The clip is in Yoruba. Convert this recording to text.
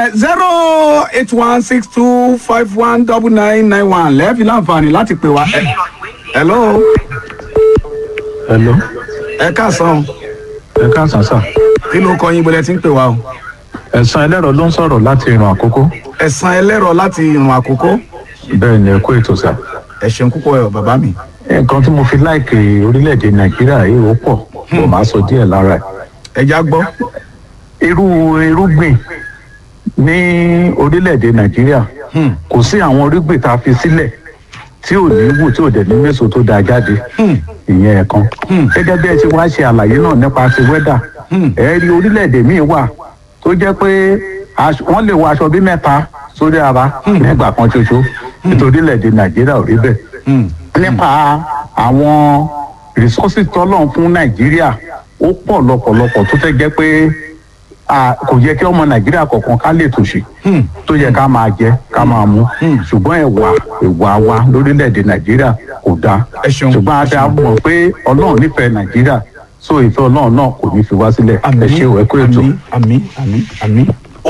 zero eight one six two five one double nine nine one lẹ́ẹ̀fi láǹfààní láti pè wá. Ẹ- hello hello ẹ káàsán ẹ káàsán sà kí ló kọ yín bọ́lẹ̀ tí ń pè wá o. ẹ̀sán ẹlẹ́rọ ló ń sọ̀rọ̀ láti ìrìn àkókò ẹ̀sán ẹlẹ́rọ láti ìrùn àkókò bẹ́ẹ̀ ni ẹ kú ètò sà ẹ ṣeun púpọ̀ ẹ̀ bàbá mi. nǹkan tí mo fi láìkè orílẹ̀-èdè nàìjíríà yìí ó pọ̀ mo máa sọ díẹ̀ lára ẹ̀ ẹja gbọ́. irú irúgbìn ní orílẹ̀-èdè nàìjíríà Hmm. kò sí àwọn irúgbìn tá a fi sílẹ̀ tí ò ní wù tí ò dẹ̀ ní méso tó dáa jáde Hmm. ìyẹn ẹ̀kan Hmm. gẹ́gẹ́ bí ẹ ti wá ṣe àlàyé náà nípa ti wẹ́dà Hmm. ẹ rí orílẹ̀-èdè míì wà tó jẹ́ pé aṣọ- wọ́n lè wọ aṣọ bí mẹ́ta sórí ara nígbà kan ṣoṣo nítorí orílẹ̀-èdè nàìjíríà ò rí bẹ́ẹ̀ Hmm. nípa àwọn resources tọ́lọ̀ fún nàìjíríà ó pọ̀ lọ́pọ̀lọpọ̀ tó fẹ́ jẹ́ pé à, kò yẹ kí ọmọ nàìjíríà kọ̀ọ̀kan ká lè tòṣì Hmm. tó yẹ ká máa jẹ ká máa mú Hmm. ṣùgbọ́n ẹ̀wà ẹ̀wà wa lórílẹ̀‐èdè nàìjíríà kò dáa Ẹ ṣeun. ṣùgbọ́n a ti mọ̀ pé ọlọ́run nífẹ̀ẹ́ nàìjíríà so ìfẹ́ ọlọ́run náà kò ní fi wá sílẹ̀ ẹ ṣé o ẹ kú ètò. àmì àmì àmì àmì.